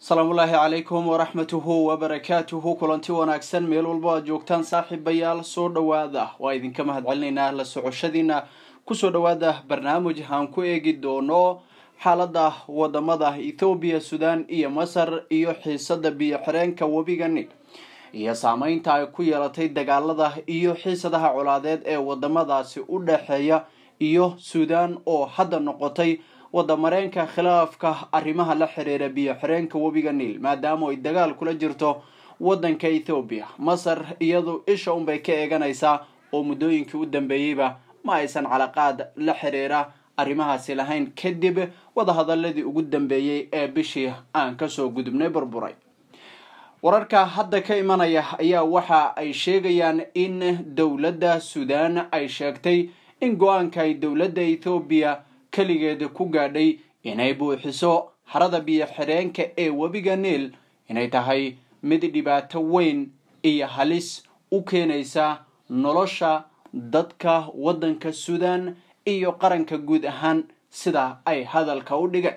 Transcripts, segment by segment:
asalaamullaahi calaykum waraxmatuhu wabarakaatuhu kulanti wanaagsan meel walba aad joogtaan saaxiibayaal soo dhowaada waa idinka mahadcelinaynaa la socoshadiina kusoo dhowaada barnaamij aan ku eegi doono xaalada wadamada ethoobiya sudan iyo masar iyo xiisada biyo xireenka webiga nil iyo saameynta ay ku yeelatay dagaalada iyo xiisadaha colaadeed ee wadamadaasi u dhexeeya iyo sudan oo hadda noqotay wadamareenka khilaafka arrimaha la xiriira biyo xireenka webiga niil maadaama ay dagaal kula jirto wadanka ethoobiya masar iyadu isha unbay ka eeganaysaa oo muddooyinkii u dambeeyeyba ma aysan calaqaad la xiriira arrimahaasi lahayn kadib wadahadaladii ugu dambeeyey ee bishii aan kasoo gudubnay burburay wararka hadda ka imanaya ayaa waxa ay sheegayaan in dowladda sudan ay sheegtay in go-aanka ay dowladda ethoobiya keligeeda ku gaadhay inay buuxiso harada biyo xireenka ee webiga niil inay tahay mid dhibaato weyn iyo halis u keenaysa nolosha dadka waddanka sudan iyo qaranka guud ahaan sida ay hadalka u dhigeen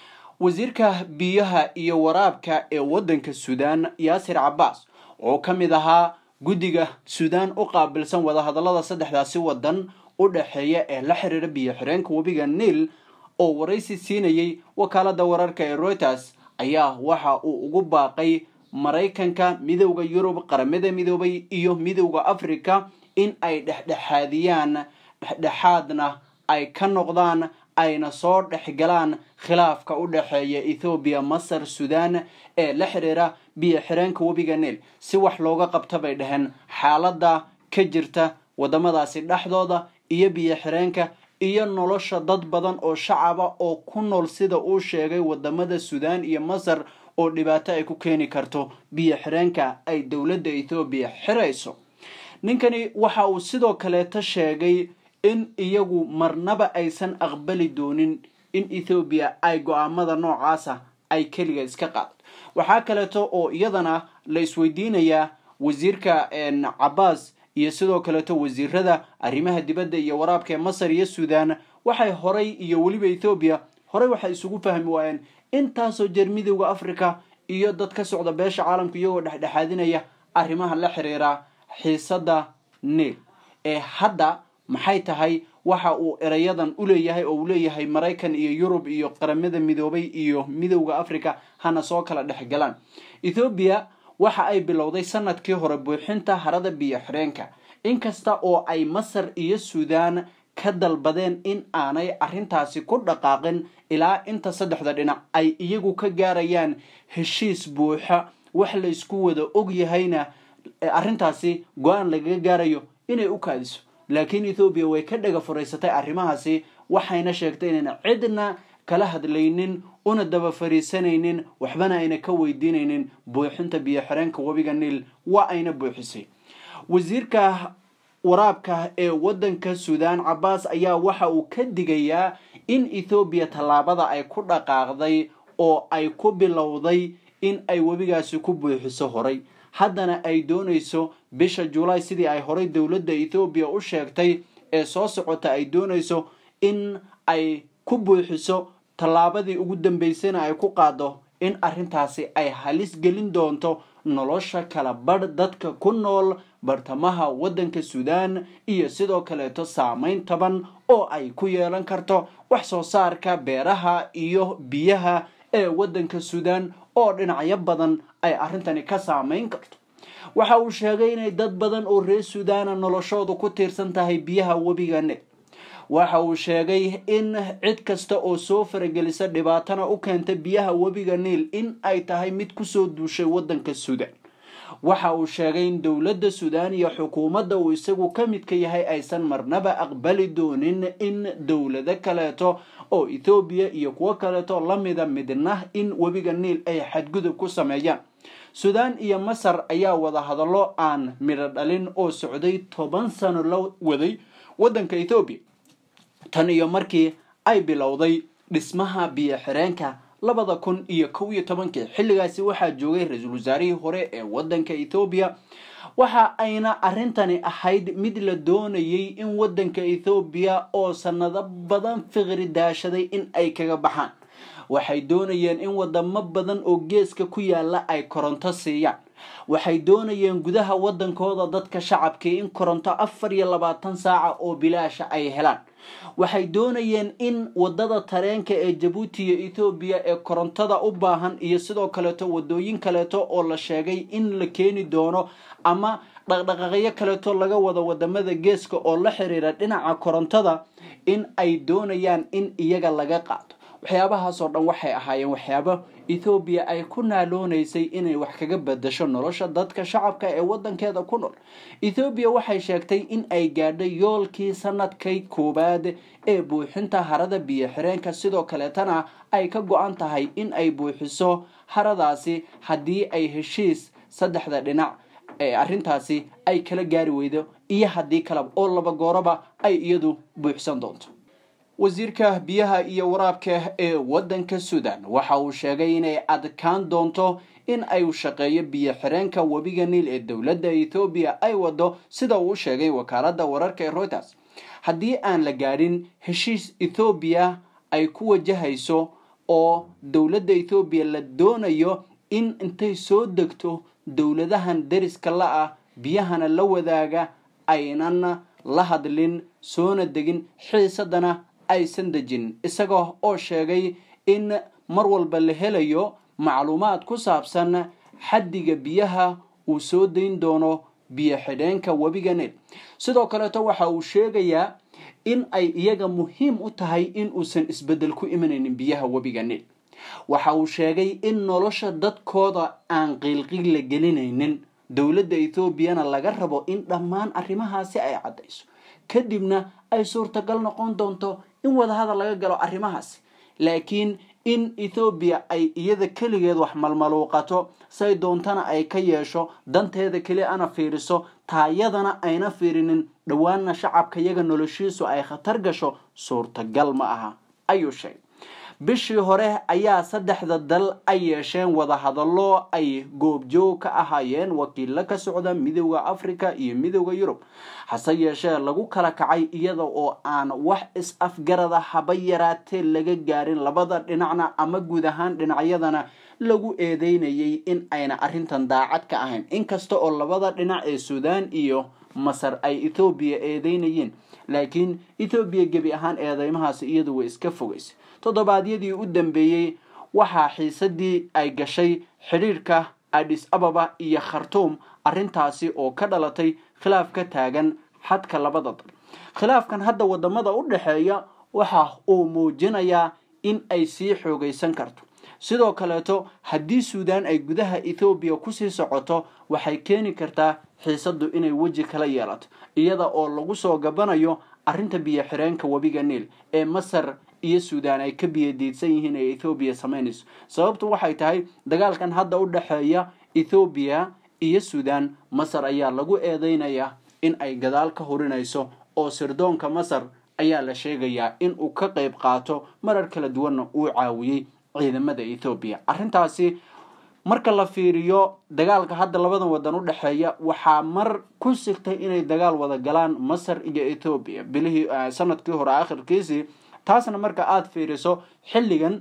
wasiirka biyaha iyo waraabka ee waddanka sudan yaasir cabbaas oo ka mid ahaa guddiga sudan u qaabilsan wadahadallada saddexdaasi waddan u dhexeeya ee la xiriira biyo xireenka webiga niil oo waraysi siinayay wakaalada wararka ee reuters ayaa waxa uu ugu baaqay maraykanka midowda yurub qaramada midoobay iyo midowda africa in ay dhexdhexaadiyaan dhexdhexaadna ay ka noqdaan ayna soo dhexgalaan khilaafka u dhexeeya ethoobiya masar sudan ee la xiriira biyo xireenka webiga niil si wax looga qabta bay dhaheen xaalada ka jirta wadamadaasi dhexdooda iyo biyo xireenka iyo nolosha dad badan oo shacaba oo ku nool sida uu sheegay wadamada sudan iyo masar oo dhibaato ay ku keeni karto biyo xireenka ay dowladda ethoobiya xirayso ninkani waxa uu sidoo kaleeta sheegay in iyagu marnaba aysan aqbali doonin in ethoobiya ay go-aamada noocaasa ay keliga iska qaado waxaa kaleeto oo iyadana la isweydiinayaa wasiirka cabaas iyo sidoo kaleeto wasiirada arrimaha dibadda iyo waraabka ee masar iyo sudan waxay horay iyo weliba ethoobiya horey waxay isugu fahmi waayeen intaasoo jeer midowda africa iyo dad ka socda beesha caalamka iyagoo dhexdhexaadinaya arrimaha la xiriira xiisada niil ee hadda maxay tahay waxa uu erayadan u leeyahay oo uu leeyahay maraykan iyo yurub iyo qaramada midoobay iyo midowda africa hana soo kala dhexgalaan ethoobiya waxa ay bilowday sanadkii hore buuxinta harada biyo xireenka inkasta oo ay masar iyo sudan ka dalbadeen in aanay arrintaasi ku dhaqaaqin ilaa inta saddexda dhinac ay iyagu ka gaarayaan heshiis buuxa wax laysku wada og yahayna arrintaasi go-aan lagaga gaarayo inay u kaadiso laakiin ethoobiya way ka dhaga furaysatay arrimahaasi waxayna sheegtay inayna cidna kala hadlaynin una daba fariisanaynin waxbana ayna ka weydiinaynin buuxinta biyo xireenka webiga niil waa ayna buuxisay wasiirka waraabka ee waddanka sudan cabaas ayaa waxa uu ka digayaa in ethoobiya tallaabada ay ku dhaqaaqday oo ay ku bilowday in ay webigaasi ku buuxiso horay haddana ay doonayso bisha julaay sidii ay horay dowladda ethoobiya u sheegtay ee soo socota ay doonayso in ay ku buuxiso tallaabadii ugu dambeysayna ay ku qaado in arrintaasi ay halis gelin doonto nolosha kala badh dadka ku nool bartamaha waddanka sudan iyo sidoo kaleeto saameyn taban oo ay ku yeelan karto wax soo saarka beeraha iyo biyaha ee waddanka sudan oo dhinacyo badan ay arrintani ka saameyn karto waxa uu sheegay inay dad badan oo reer sudaana noloshoodu ku tiirsan tahay biyaha webiga nil waxa uu sheegay in cid kasta oo soo faragelisa dhibaatana u keenta biyaha webiga niil in ay tahay mid kusoo duushay waddanka sudan waxa uu sheegay in dowladda sudan iyo xukuumadda uu isagu ka midka yahay aysan marnaba aqbali doonin in dowlado kaleeto oo ethoobiya iyo kuwo kaleeto lamida midna in webiga niil ay xadgudub ku sameeyaan sudan iyo masar ayaa wada hadallo aan midho dhalin oo socday toban sano la waday waddanka ethoobiya tan iyo markii ay bilowday dhismaha biyo xireenka labada kun iyo kow iyo tobankii xilligaasi waxaa joogay ra-iisul wasaarihii hore ee waddanka ethoobiya waxa ayna arrintani ahayd mid la doonayay in waddanka ethoobiya oo sanado badan fiqri daashaday in ay kaga baxaan waxay doonayeen in wadamo badan oo geeska ku yaala ay koronto siiyaan waxay doonayeen gudaha wadankooda dadka shacabkii in koronto afar iyo labaatan saaca oo bilaasha ay helaan waxay doonayeen in wadada tareenka ee jabuuti iyo ethoobiya ee korontada u baahan iyo sidoo kaleeto wadooyin kaleeto oo la sheegay in la keeni doono ama dhaqdhaqaaqyo kaleeto laga wado wadamada geeska oo la xiriira dhinaca korontada in ay doonayaan in iyaga laga qaado waxyaabahaasoo dhan waxay ahaayeen waxyaabo ethoobiya ay ku naaloonaysay inay wax kaga bedasho nolosha dadka shacabka ee wadankeeda ku nool ethoobiya waxay sheegtay in ay gaadhay yoolkii sanadkay koowaad ee buuxinta harada biyo xireenka sidoo kaleetana ay ka go-an tahay in ay buuxiso haradaasi haddii ay heshiis saddexda dhinac ee arrintaasi ay kala gaari weydo iyo haddii kaleba oo laba gooraba ay iyadu buuxsan doonto wasiirka biyaha iyo waraabka ee wadanka suudan waxa uu sheegay inay adkaan doonto in ay shaqeeyo biyo xireenka webiga niil ee dowladda ethoobiya ay wado sida uu sheegay wakaalada wararka ee reuters haddii aan la gaadhin heshiis ethoobiya ay ku wajahayso oo dowladda ethoobiya la doonayo in intay soo degto dowladahan deriska la ah biyahana la wadaaga aynan la hadlin soona degin xiisadana aysan dejin isaga oo sheegay in mar walba la helayo macluumaad ku saabsan xaddiga biyaha uu soo dayn doono biyo xidheenka webiga nil sidoo kaleeto waxa uu sheegayaa in ay iyaga muhiim u tahay in uusan isbeddel ku imanaynin biyaha webiga nil waxa uu sheegay in nolosha dadkooda aan qiilqiil la gelinaynin dowladda ethoobiana laga rabo in dhammaan arrimahaasi ay caddayso kadibna ay suurtagal noqon doonto in wadahadal laga galo arrimahaasi laakiin in ethoobiya ay iyada keligeed wax malmaluuqato say doontana ay ka yeesho danteeda keli ana fiiriso taayadana ayna fiirinin dhowaanna shacabka iyaga noloshiisu ay khatar gasho suurtagal ma aha ayuu sheegay bishii hore ayaa saddexda dal ay yeesheen wadahadallo ay goobjoog ka ahaayeen wakiilo ka socda midooda africa iyo midooda yurub hase yeeshee lagu kala kacay iyada oo aan wax is-afgarada haba yaraatee laga gaarin labada dhinacna ama guud ahaan dhinacyadana lagu eedeynayay in ayna arrintan daacad ka ahayn inkasta oo labada dhinac ee suudaan iyo masar ay ethoobiya eedeynayeen laakiin ethoobiya gebi ahaan eedeymahaasi iyadu way iska fogaysay toddobaadyadii u dambeeyey waxaa xiisadii ay gashay xidhiirka adis ababa iyo khartuum arrintaasi oo ka dhalatay khilaaf ka taagan xadka labada dal khilaafkan hadda wadamada u dhexeeya waxa uu muujinayaa in ay sii xoogaysan karto sidoo kaleeto haddii suudaan ay gudaha ethoobiya kusii socoto waxay keeni kartaa xiisadu inay weji kala yeelato iyada oo lagu soo gabanayo arrinta biyo xireenka webiga niil ee masar iyo suudaan ay ka biyadiidsan yihiin ee ethoobiya samaynayso sababtu waxay tahay dagaalkan hadda u dhexeeya ethoobiya iyo suudaan masar ayaa lagu eedeynayaa in ay gadaal ka hurinayso oo sirdoonka masar ayaa la sheegayaa in uu ka qayb qaato marar kala duwanna uu caawiyey ciidamada ethoobiya arrintaasi marka la fiiriyo dagaalka hadda labadan wadan u dhexeeya waxaa mar ku sigtay inay dagaal wada galaan masar iyo ethoobiya bilihii sanadkii hore akhirkiisii taasna marka aada fiiriso xilligan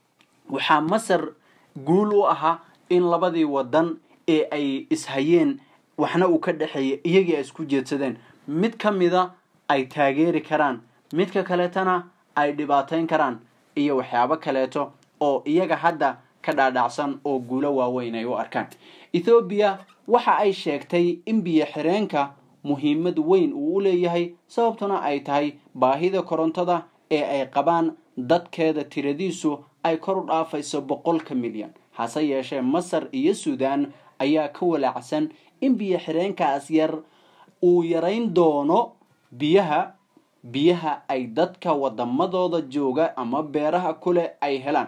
waxaa masar guul u ahaa in labadii wadan ee ay ishayeen waxna uu ka dhexeeya iyagii ay isku jeedsadeen mid ka mida ay taageeri karaan midka kaleetana ay dhibaateyn karaan iyo waxyaabo kaleeto oo iyaga hadda ka dhaadhacsan oo guulo waaweyn ay u arkaan ethoobiya waxa ay sheegtay in biyo xireenka muhiimad weyn uu u leeyahay sababtuna ay tahay baahida korontada ee ay qabaan dadkeeda tiradiisu ay kor u dhaafayso boqolka milyan hase yeeshee masar iyo suudaan ayaa ka walaacsan in biyo xireenkaas yar uu yarayn doono biyaha biyaha ay dadka wadamadooda jooga ama beeraha kule ay helaan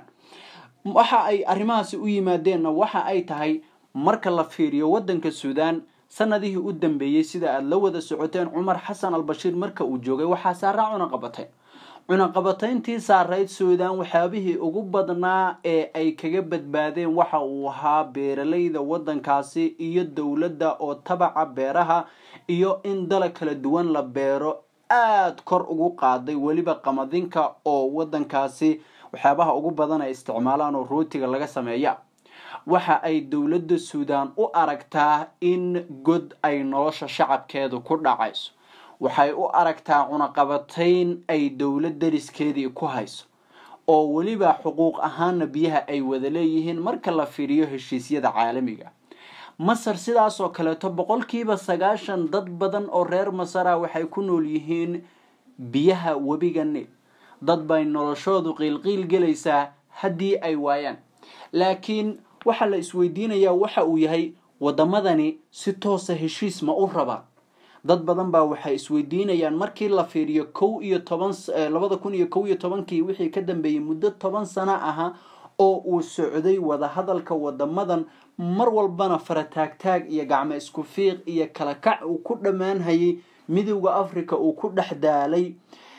waxa ay arrimahaasi u yimaadeenna waxa ay tahay marka la fiiriyo wadanka suudaan sanadihii u dambeeyey sida aada la wada socoteen cumar xasan albashiir marka uu joogay waxaa saaraa cunaqabateyn cunaqabatayntii saarayd suudaan waxyaabihii ugu badnaa ee ay kaga badbaadeen waxa uu ahaa beeralayda wadankaasi iyo dowladda oo tabaca beeraha iyo in dalag kala duwan la beero aada kor ugu qaaday weliba qamadinka oo wadankaasi waxyaabaha ugu badan ay isticmaalaan oo rootiga laga sameeya waxa ay dowladda suudaan u aragtaa in god ay nolosha shacabkeedu ku dhacayso waxay u aragtaa cunaqabatayn ay dowlad dariskeedii ku hayso oo weliba xuquuq ahaana biyaha ay wada leeyihiin marka la fiiriyo heshiisyada caalamiga masar sidaasoo kaleeto boqolkiiba sagaashan dad badan oo reer masara waxay ku nool yihiin biyaha webiga nil dad bay noloshoodu qiilqiil gelaysaa haddii ay waayaan laakiin waxaa la isweydiinayaa waxa uu yahay waddamadani si toosa heshiis ma u rabaan dad badan baa waxay isweydiinayaan markii la fiiriyo kow iyo toban labada kun iyo kow iyo tobankii wixii ka dambeeyey muddo toban sano aha oo uu socday wadahadalka wadamadan mar walbana farataagtaag iyo gacmo isku fiiq iyo kala kac uu ku dhammaanhayay midowda africa uu ku dhex daalay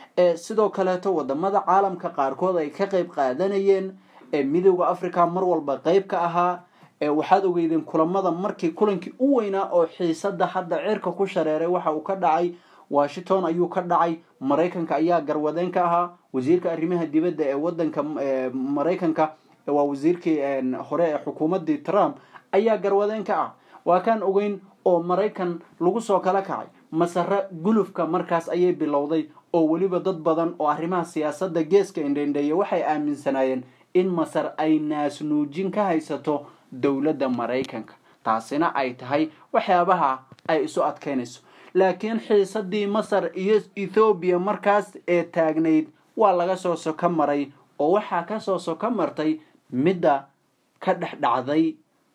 sidoo kaleeto wadamada caalamka qaarkood ay ka qeyb qaadanayeen midowda africa mar walba qeyb ka ahaa waxaad ogeydeen kulamada markii kulankii u weynaa oo xiisada hadda cirka ku shareeray waxa uu ka dhacay washington ayuu ka dhacay maraykanka ayaa garwadeen ka ahaa wasiirka arrimaha dibadda ee wadanka maraykanka waa wasiirkii hore ee xukuumadii trump ayaa garwadeen ka ah waa kaan ogeyn oo maraykan lagu soo kala kacay masare gulufka markaas ayay bilowday oo weliba dad badan oo arrimaha siyaasadda geeska indhendheeya waxay aaminsanaayeen in masar ay naasnuujin ka haysato dowladda maraykanka taasina ay tahay waxyaabaha ay isu adkeynayso laakiin xiisadii masar iyo ethoobiya markaas ee taagnayd waa laga soo soko maray oo waxaa kasoo soko martay midda ka dhex dhacday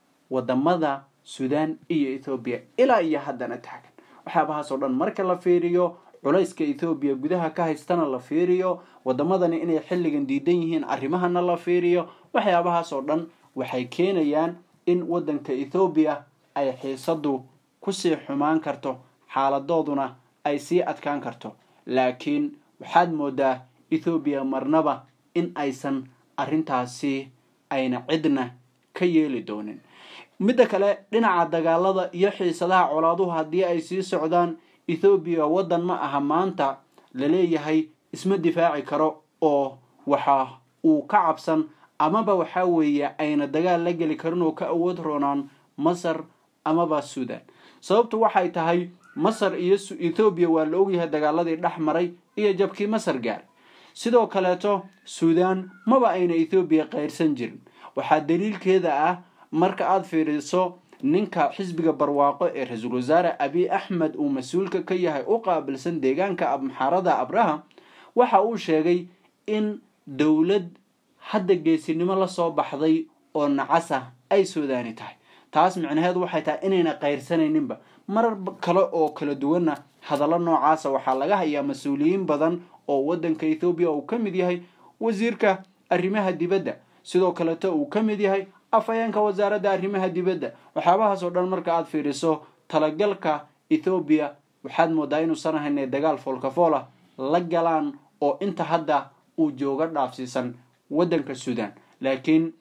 wadamada suudaan iyo ethoobiya ilaa iyo haddana taagan waxyaabahaas oo dhan marka la fiiriyo culayska ethoobiya gudaha ka haystana la fiiriyo wadamadani inay xilligan diidan yihiin arrimahana la fiiriyo waxyaabahaas oo dhan waxay keenayaan in wadanka ethoobiya ay xiisadu kusii xumaan karto xaaladooduna ay sii adkaan karto laakiin waxaad moodaa ethoobiya marnaba in aysan arrintaasi ayna cidna ka yeeli doonin midda kale dhinaca dagaalada iyo xiisadaha colaaduhu haddii ay sii socdaan ethoobiya waddan ma aha maanta laleeyahay isma difaaci karo oo waxa uu ka cabsan amaba waxaa weeye ayna dagaal la geli karin oo ka awood roonaan masar amaba suudan sababtu waxay tahay masar iyo ethoobiya waa la ogyahay dagaaladii dhex maray iyo jabkii masar gaaray sidoo kaleeto suudan maba ayna ethoobiya qayrsan jirin waxaa daliilkeeda ah marka aada fiiriso ninka xisbiga barwaaqo ee ra-iisul wasaare abiy axmed uu mas-uulka ka yahay u qaabilsan deegaanka amxarada abraha waxa uu sheegay in dowlad hadda geesinimo lasoo baxday oo nacasa ay suudaani tahay taas micnaheedu waxay tahay inayna qayrsanayninba marar kale oo kala duwanna hadallo noocaasa waxaa laga hayaa mas-uuliyiin badan oo wadanka ethoobiya uu ka mid yahay wasiirka arrimaha dibadda sidoo kaleto uu ka mid yahay afhayeenka wasaaradda arrimaha dibadda waxyaabahaas oo dhan marka aada fiiriso talagalka ethoobiya waxaad moodaa inuusan ahaynay dagaal foolkafoola la galaan oo inta hadda uu jooga dhaafsiisan waddanka suudan laakiin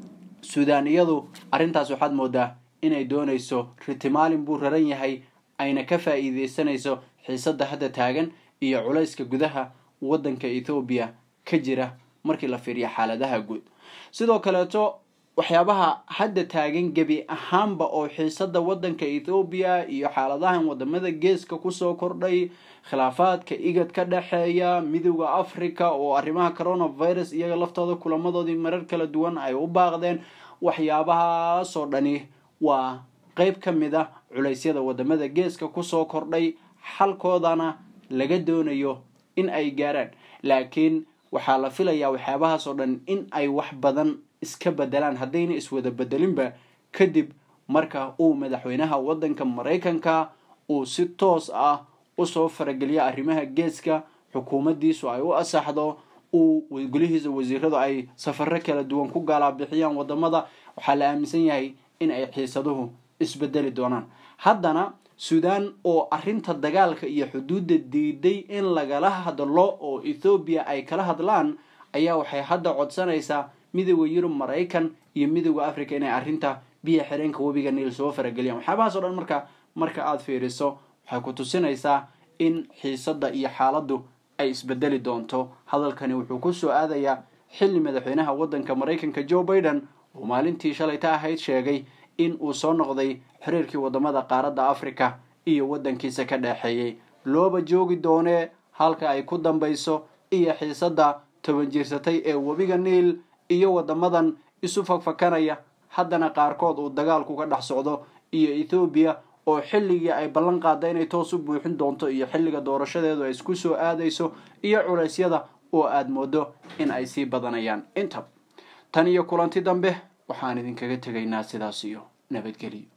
suudaaniyadu arrintaas waxaad moodaa inay doonayso ritimaalin buu raran yahay ayna ka faa'iideysanayso xiisadda hadda taagan iyo culayska gudaha waddanka ethoobiya ka jira markii la fiiriyo xaaladaha guud sidoo kaleeto waxyaabaha hadda taagan gebi ahaanba oo xiisada wadanka ethoobiya iyo xaaladahan wadamada geeska kusoo kordhay khilaafaadka igad ka dhexeeya midowda africa oo arrimaha coronavirus iyaga laftooda kulamadoodii marar kala duwan ay u baaqdeen waxyaabahaasoo dhani waa qeyb ka mid a culeysyada wadamada geeska kusoo kordhay xalkoodana laga doonayo in ay gaaraan laakiin waxaa la filayaa waxyaabahaas oo dhan in ay wax badan iska bedelaan haddayna iswada bedelinba kadib marka uu madaxweynaha wadanka maraykanka uu si toos ah usoo farageliyo arrimaha geeska xukuumadiisu ay u asaxdo uu golihiisa wasiiradu ay safaro kala duwan ku galaabixiyaan wadamada waxaa la aaminsan yahay in ay xiisaduhu isbedeli doonaan haddana suudan oo arrinta dagaalka iyo xuduudda diiday in lagala hadlo oo ethoobiya ay kala hadlaan ayaa waxay hadda codsanaysaa midooda yurub maraykan iyo midooda africa inay arrinta biya xireenka webiga niil soo farageliyaan waxyaabahaas o dhan marka marka aada fiiriso waxay ku tusinaysaa in xiisadda iyo xaaladdu ay isbedeli doonto hadalkani wuxuu kusoo aadayaa xilli madaxweynaha waddanka maraykanka joe biden uu maalintii shalayta ahayd sheegay in uu soo noqday xiriirkii wadamada qaaradda africa iyo waddankiisa ka dhexeeyey looba joogi doonee halka ay ku dambayso iyo xiisadda toban jiirsatay ee webiga niil iyo wadamadan isu fakfakanaya haddana qaarkood uu dagaalku ka dhex socdo iyo ethoobiya oo xilligii ay ballan qaada inay toos u buuxin doonto iyo xilliga doorashadeedu ay isku soo aadayso iyo culeysyada oo aada moodo in ay sii badanayaan inta tan iyo kulanti dambe waxaan idinkaga tegaynaa sidaas iyo nabadgelyo